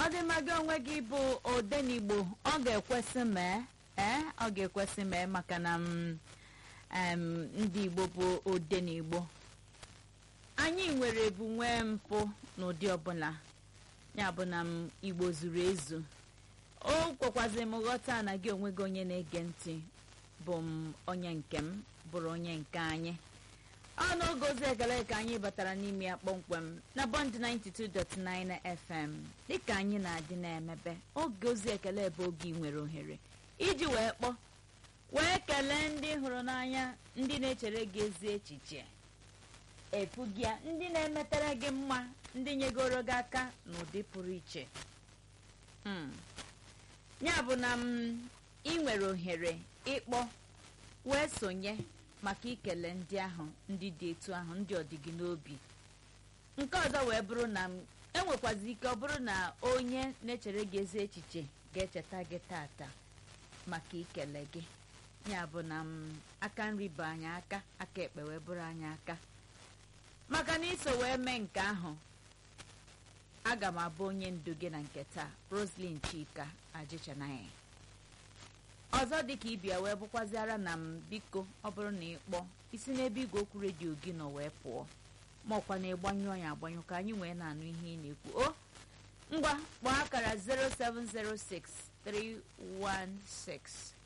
ọ dị mma gị onwe gị bụ odenigbo ọ ga-ekwesị mee ee ọ ga-ekwesị mee maka na m em, ndị igbo bụ odenigbo anyị nwere ebu nwee mpụ n'ụdị ọbụla ya bụ na m igbo zuru ezu o kwekwazi m ghọta na gị onwe gị onye na-ege ntị bụ m onye nke m bụrụ onye nke anyị ọ n'oge ozi ekele ka anyị batara n'ime ya kpọmkwem na bọnd 92.9 fm dịka anyị na-adị na-emebe oge ozi ekele bụ oge ị nwere ohere iji wee kpọọ wee kelee ndị hụrụ n'anya ndị na-echere gị ezi echiche efugịa ndị na-emetere gị mma ndị nyegoro gị aka n'ụdị pụrụ iche Hmm. ya bụ na m ị nwere ohere ịkpọ wee sonye maka ikele ndị ahụ ndị dị etu ahụ ndị ọdịgị n'obi nke ọzọ wee bụrụ na m enwekwazi ike ọ bụrụ na onye na-echere gị ezi echiche ga-echeta gị tata maka ikele gị ya bụ na m aka nri bụ anyị aka aka ekpe wee bụrụ anyị aka maka na iso wee mee nke ahụ aga m abụ onye ndu gị na nke taa roslyn chika ajichanaya ọzọ dịka ịbịa wee bụkwaziara na m biko ọ bụrụ na ị kpọọ isi n'ebe igwe okwu redio gị nọ wee pụọ ma ọkwa na ịgbanyụọ ya agbanyụ ka anyị wee na-anụ ihe ị na-ekwu o ngwa kpọọ akara 0706 316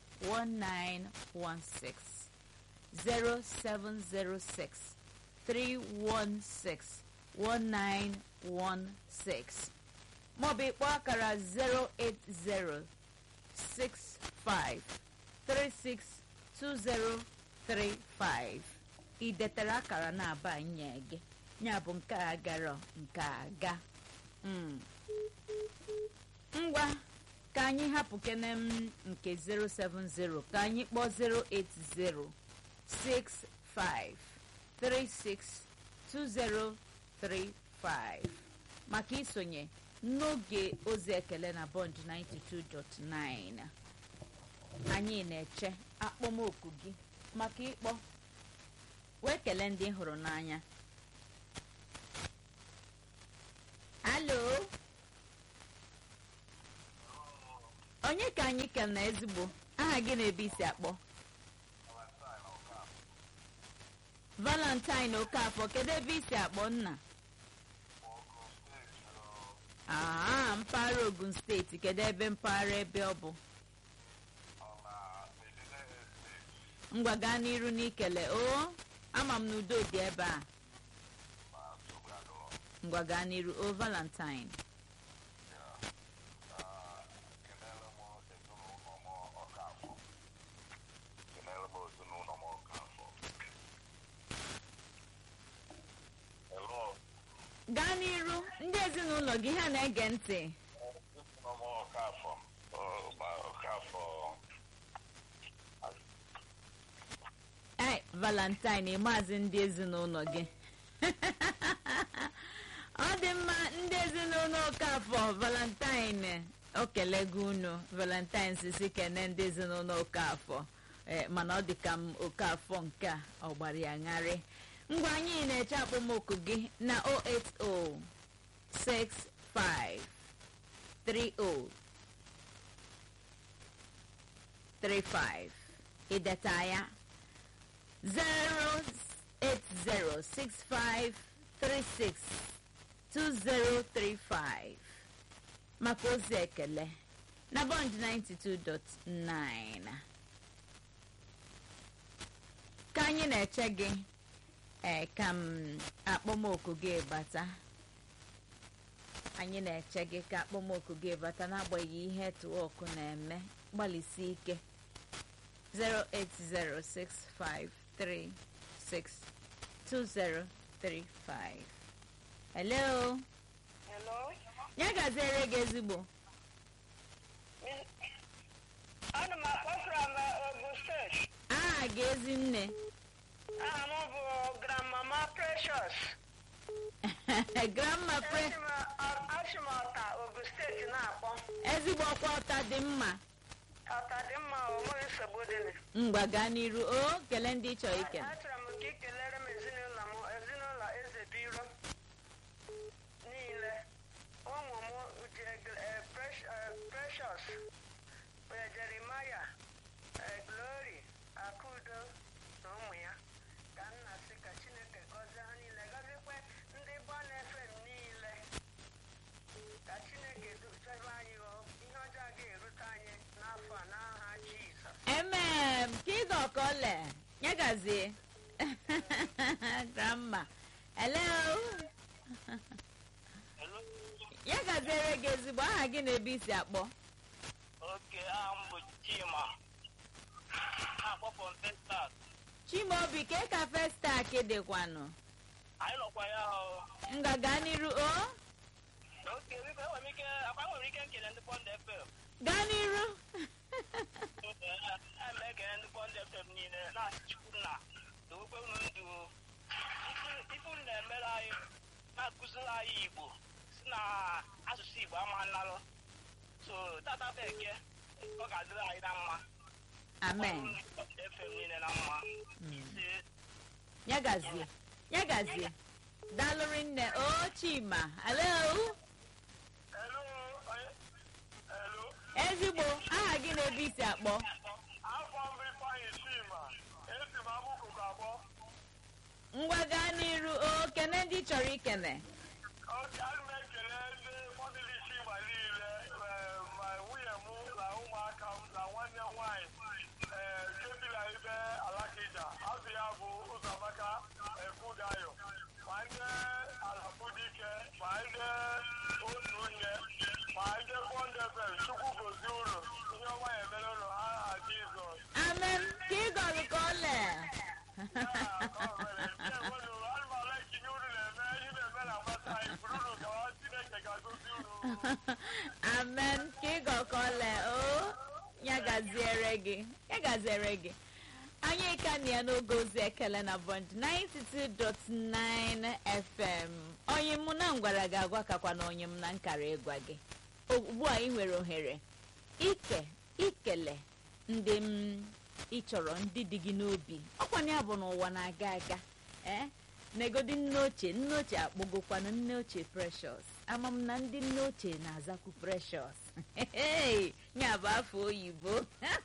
1916 0706 316 1916 maọbụ ịkpọ akara 080 65362035 ị detara akara na-aba nye gị ya bụ nke a gara nke a ga Mm. ngwa ka anyị hapụ kene m nke 070 ka anyị kpọọ 08065362035 maka isonye n'oge ozi ekele na bond 92.9 anyị na-eche akpọmoku gị maka ịkpọ wee kelee ndị hụrụ n'anya alo onye ka anyị kel na ezigbo aha gị na-ebe isi akpọ valentine okafọ kedu ebe isi akpọ nna aa mpaghara ogun steeti kedu ebe mpaghara ebe ọ bụ ngwa gaa n'iru n'ikele o ama m na udo dị ebe a ngwa gaa n'iru o valentine gaa n'iru ndị ezinụlọ gị ha na-ege ntị ai valentine maazị ndị ezinụlọ gị ọ dị mma ndị ezinụlọ okafọ valentine o kelego unu valentine sisi kene ndị ezinụlọ okafọ ee mana ọ dị ka m okafọ nke a ọ gbara ya ṅarị ngwa anyị na-eche akpọmoku gị na 080653035 ideta ya 08065362035 maka ozi ekele na bond 92.9 ka anyị na-eche gị ee ka m akpọmoku gị bata anyị na-eche gị ka akpọmoku gị bata n'agbanyeghị ihe tụọkụ na-eme gbalịsi ike 08065362035 hello Hello? ya gaziere gị ezigbo Ana m akpọ from uh, Ogun State. aha gị ezi nne Aha m bụ Grandmama Precious. grandma pre Esi m ọ- Asi m Ọta Ogun Steeti na-akpọ. ezigbo ọkwa ọta dị mma Ọta dị mma o nweghị nsogbu dị na. ngwa gaa n'iru o kelee ndị chọrọ ike Achọrọ m ka ị kelere m ezinụlọ m ezinụlọ Eze Biro niile. Ụmụ m ji eg- eh, Precious wee Jeremaya ee Glory Akudo na ụmụ ya ka nna sị ka Chineke gọzie ha niile gọziekwe ndị Bon FM niile ka Chineke duchebe anyị o ihe ọjọọ ga-erute anyị n'afọ a n'aha Jizọs emem ka ịga ọkọle nyagazie grandma hello Hello. ya gaziere gị ezigbo aha gị na ebe isi akpọ Oke, aha m bụ Chima. Na-akpọ from Texas. chimaobi ka ka festak dịkwanụ Anyị nọkwa ya o. ngaga n'iru o Oke, biko enwere m ike, akwa enwere ike nkele ndị Bond FM. gaa n'iru Ee, m ekele ndị Bond FM niile na-asị Chukwu nna dowekwe unu ndụ o. Ife- ife unu na-emere anyị na-akụziri anyị Igbo si na asụsụ Igbo ama nlalụ. So, tata bụ eke, ọ ga-adịrị anyị na mma. amen Ndị Bond FM niile na mma. Ise. ya gazie ya gazie dalụrị nne o chima hello Hello, onye- hello. ezigbo aha gị na ebe isi akpọ Afọ mbụ Ifeanyị Chima, esi m Amukuku abụọ. ngwa gaa n'iru o kene ndị ị chọrọ ikene Oke, ana m ekele ndị famili Chima niile, eh, ma nwunye m na ụmụaka m na nwanne m nwaanyị eh, nke bi na ibe Alakija. Azụ ya bụ Ụzọamaka Ekwudayo. Ma ndị Alafudike, ma ndị otu nne, ma ndị Bond FM, Chukwu gozie unu. Ihe ọma ya emere unu aha Jizọs. amen ka ịgọlụ ka ole amen ka ịgọ ka ole o ya gaziere gị ya gaziere gị anyị ka na ya n'oge ozi ekele na bond 92.9 fm onye mụ na ngwara ga-agwa kakwa na onye m na nkara ịgwa gị ugbu a ị nwere ohere ike ikele ndị m ị chọrọ ndị dị gị n'obi ọkwanye ya bụ n'ụwa na-aga aga ee negodi nne ochie nne ochie akpọgokwanụ nne ochie precious ama m na ndị nne ochie na-azakwu precious ya bụ afọ oyibo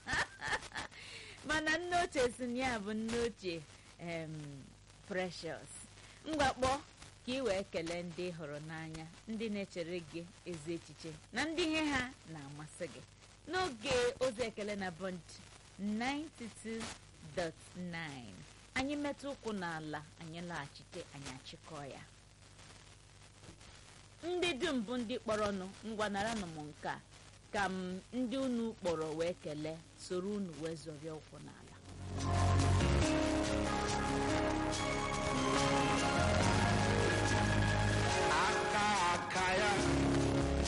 mana nne ochie si na ya bụ nne ochie em precious mgbakpọ ka ị wee kelee ndị ị hụrụ n'anya ndị na-echere gị ezi echiche na ndị ihe ha na-amasị gị n'oge ozi ekele na bond 92.9 anyị metụ ụkwụ n'ala anyị laghachite anyị achịkọọ ya ndị dum bụ ndị kpọrọnụ ngwa naranụ m nke a ka m ndị unu kpọrọ wee kelee soro unu wee zọrịa ụkwụ n'ala